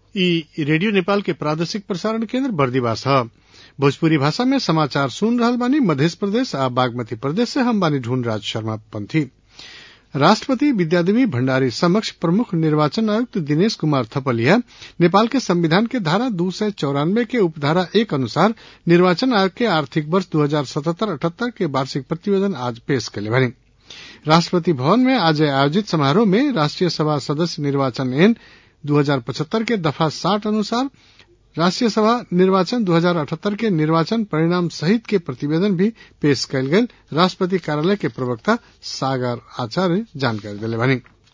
इ रेडियो नेपाल के प्रादेशिक प्रसारण केन्द्र बर्दिवास ह भोजपुरी भाषा में समाचार सुन रहल बानी मध्य प्रदेश आ बागमती प्रदेश से हम बानी ढूंढराज शर्मा पंथी राष्ट्रपति विद्यादेवी भण्डारी समक्ष प्रमुख निर्वाचन आयुक्त दिनेश कुमार थपलिया नेपाल के संविधान के धारा दू सय चौरानवे के उपधारा एक अनुसार निर्वाचन आयोग के आर्थिक वर्ष दू हजार सतहत्तर अठहत्तर के वार्षिक प्रतिवेदन आज पेश कैले बानी राष्ट्रपति भवन में आज आयोजित समारोह में राष्ट्रीय सभा सदस्य निर्वाचन एन दू हजार पचहत्तर के दफा साठ अनुसार राष्ट्रीय सभा निर्वाचन 2078 के निर्वाचन परिणाम सहित के प्रतिवेदन भी पेश कयल गेल राष्ट्रपति कार्यालय के प्रवक्ता सागर आचार्य जानकारी दिले बानी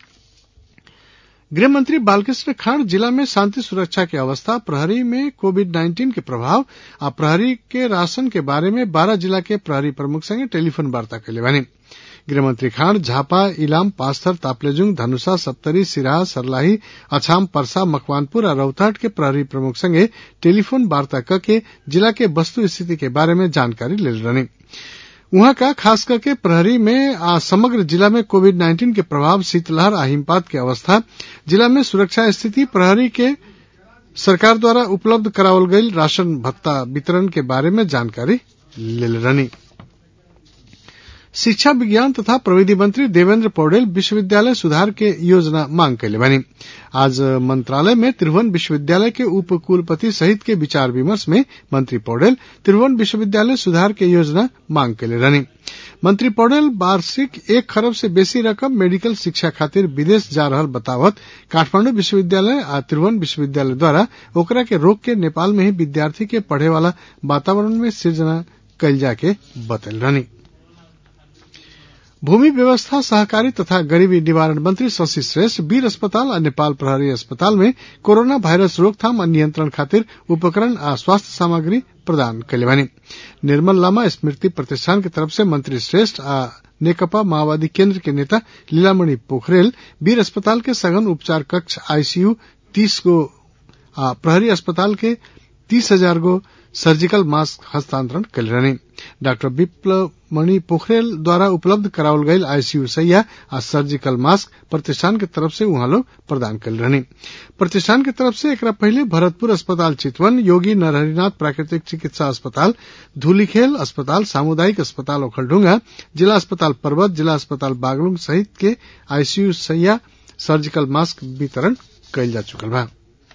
गृह मंत्री बालकृष्ण खांड जिला में शांति सुरक्षा की अवस्था प्रहरी में कोविड 19 के प्रभाव आ प्रहरी के राशन के बारे में बारह जिला के प्रहरी प्रमुख संगे टेलीफोन वार्ता कैले बानी गृहमंत्री खांड झापा इलाम पास्थर तापलेजुङ धनुषा सप्तरी सिराहा सर्लाही अछाम पर्सा मकवानपुर और रौतहट के प्रहरी प्रमुख संगे टेलीफोन वार्ता करके जिला के वस्तु स्थिति के बारे में जानकारी ले रहनी उहाँ का खास करके प्रहरी में आ समग्र जिला में कोविड 19 के प्रभाव शीतलहर आ हिमपात के अवस्था जिला में सुरक्षा स्थिति प्रहरी के सरकार द्वारा उपलब्ध करावल गई राशन भत्ता वितरण के बारे में जानकारी ले रहनी शिक्षा विज्ञान तथा प्रविधि मंत्री देवेंद्र पौडेल विश्वविद्यालय सुधार के योजना मांग कैले बनी आज मंत्रालय में त्रिभुवन विश्वविद्यालय के उप कुलपति सहित के विचार विमर्श में मंत्री पौडेल त्रिभुवन विश्वविद्यालय सुधार के योजना मांग कैले रहनी मंत्री पौडेल वार्षिक एक खरब से बेसी रकम मेडिकल शिक्षा खातिर विदेश जा रहल बतावत काठमांडू विश्वविद्यालय आ त्रिभुवन विश्वविद्यालय द्वारा ओकरा के रोक के नेपाल में ही विद्यार्थी के पढ़े वाला वातावरण में सृजना कैल जाके बतल रहनी भूमि व्यवस्था सहकारी तथा गरीबी निवारण मंत्री शशि श्रेष्ठ वीर अस्पताल और नेपाल प्रहरी अस्पताल में कोरोना वायरस रोकथाम और नियंत्रण खातिर उपकरण आ स्वास्थ्य सामग्री प्रदान कैले बानी निर्मल लामा स्मृति प्रतिष्ठान की तरफ से मंत्री श्रेष्ठ आ नेकपा माओवादी केंद्र के नेता लीलामणि पोखरेल वीर अस्पताल के सघन उपचार कक्ष आईसीयू तीस गो आ प्रहरी अस्पताल के तीस हजार गो सर्जिकल मास्क हस्तांतरण कल रहनी डॉक्टर विप्लव मणि पोखरेल द्वारा उपलब्ध करावल गयल आईसीयू सैया आ सर्जिकल मास्क प्रतिष्ठान के तरफ से वहां लोग प्रदान कल रहनी प्रतिष्ठान के तरफ से एक पहले भरतपुर अस्पताल चितवन योगी नरहरिनाथ प्राकृतिक चिकित्सा अस्पताल धूलीखेल अस्पताल सामुदायिक अस्पताल ओखलढुंगा जिला अस्पताल पर्वत जिला अस्पताल बागलुंग सहित के आईसीयू सैया सर्जिकल मास्क वितरण कयल जा चुकल बा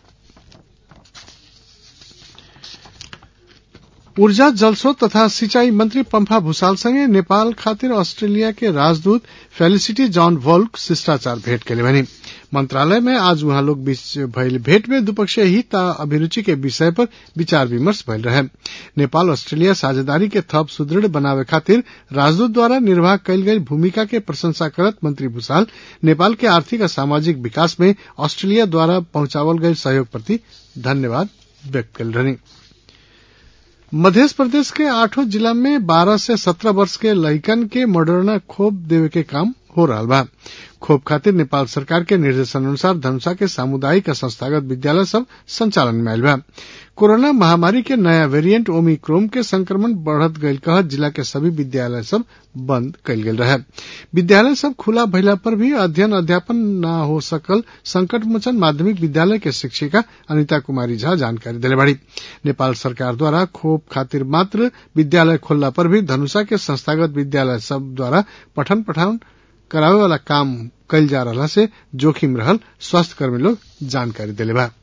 ऊर्जा जलस्रोत तथा सिंचाई मंत्री पंफा भूषाल संगे नेपाल खातिर ऑस्ट्रेलिया के राजदूत फेलिसिटी जॉन वोल्क शिष्टाचार भेंट के बनी मंत्रालय में आज वहां लोग बीच भइल भेंट में द्विपक्षीय हित आ अभिरुचि के विषय पर विचार विमर्श भइल रहे नेपाल ऑस्ट्रेलिया साझेदारी के थप सुदृढ़ बनावे खातिर राजदूत द्वारा निर्वाह कयल गई भूमिका के प्रशंसा करत मंत्री भूषाल नेपाल के आर्थिक और सामाजिक विकास में ऑस्ट्रेलिया द्वारा पहुंचावल गये सहयोग प्रति धन्यवाद व्यक्त कल रही मध्य प्रदेश के आठों जिला में 12 से 17 वर्ष के लइकन के मॉडर्ना खोप देवे के काम हो रहा बा खोप खातिर नेपाल सरकार के निर्देशन अनुसार धनुषा के सामुदायिक और संस्थागत विद्यालय सब संचालन में आयल बा कोरोना महामारी के नया वेरिएंट ओमिक्रोम के संक्रमण बढ़त गयल कह जिला के सभी विद्यालय सब बंद कयल गेल रहे विद्यालय सब खुला भइला पर भी अध्ययन अध्यापन न हो सकल संकट मोचन माध्यमिक विद्यालय के शिक्षिका अनिता कुमारी झा जानकारी दिले बाड़ी नेपाल सरकार द्वारा खोप खातिर मात्र विद्यालय खोलला पर भी धनुषा के संस्थागत विद्यालय सब द्वारा पठन पठान करावे वाला काम कल जा रहा से जोखिम रहल स्वास्थ्य कर्मी लोग जानकारी दिले बा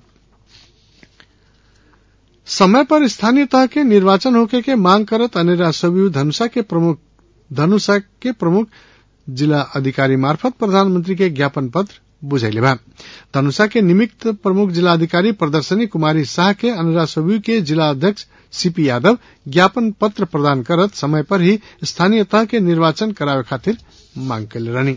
समय पर स्थानीय तह के निर्वाचन होके के मांग करत अनेरा सबयू धनुषा के प्रमुख धनुषा के प्रमुख जिला अधिकारी मार्फत प्रधानमंत्री के ज्ञापन पत्र बुझैले बा धनुषा के निमित्त प्रमुख जिला अधिकारी प्रदर्शनी कुमारी शाह के अनरा सबयू के जिला अध्यक्ष सीपी यादव ज्ञापन पत्र प्रदान करत समय पर ही स्थानीय तह के निर्वाचन करावे खातिर मांग कैले रहनी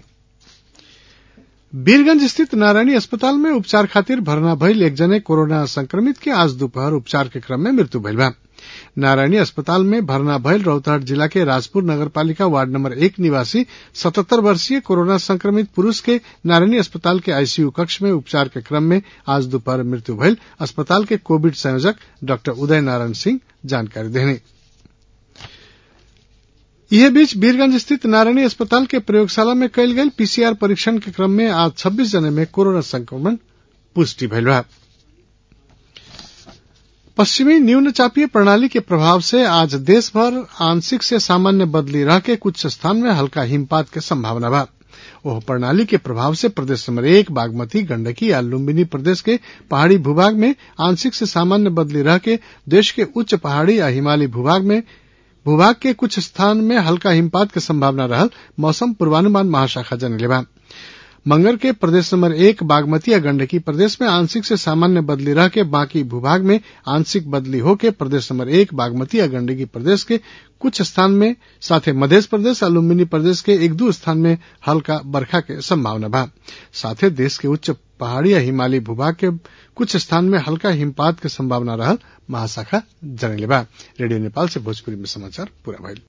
वीरगंज स्थित नारायणी अस्पताल में उपचार खातिर भरना भइल एक जने कोरोना संक्रमित के आज दोपहर उपचार के क्रम में मृत्यु भइल बा नारायणी अस्पताल में भरना भइल रौतहट जिला के राजपुर नगरपालिका वार्ड नंबर एक निवासी सतहत्तर वर्षीय कोरोना संक्रमित पुरुष के नारायणी अस्पताल के आईसीयू कक्ष में उपचार के क्रम में आज दोपहर मृत्यु भइल अस्पताल के कोविड संयोजक डॉक्टर उदय नारायण सिंह जानकारी देने यह बीच वीरगंज स्थित नारायणी अस्पताल के प्रयोगशाला में कयल गयल पीसीआर परीक्षण के क्रम में आज 26 जने में कोरोना संक्रमण पुष्टि भइल बा पश्चिमी न्यून चापीय प्रणाली के प्रभाव से आज देश भर आंशिक से सामान्य बदली रह के कुछ स्थान में हल्का हिमपात के संभावना बा ओह प्रणाली के प्रभाव से प्रदेश नंबर एक बागमती गंडकी या लुम्बिनी प्रदेश के पहाड़ी भूभाग में आंशिक से सामान्य बदली रह के देश के उच्च पहाड़ी या हिमालयी भूभाग में भूभाग के कुछ स्थान में हल्का हिमपात के संभावना रहल मौसम पूर्वानुमान महाशाखा जनले बा मंगर के प्रदेश नंबर एक बागमती या गंडकी प्रदेश में आंशिक से सामान्य बदली रह के बाकी भूभाग में आंशिक बदली होके प्रदेश नंबर एक बागमती या गंडकी प्रदेश के कुछ स्थान में साथे मध्य प्रदेश और लुम्बिनी प्रदेश के एक दो स्थान में हल्का बरखा के संभावना बा साथे देश के उच्च पहाड़ी या हिमालयी भूभाग के कुछ स्थान में हल्का हिमपात के संभावना रहल महाशाखा जनले बा रेडियो नेपाल से भोजपुरी में समाचार पूरा भइल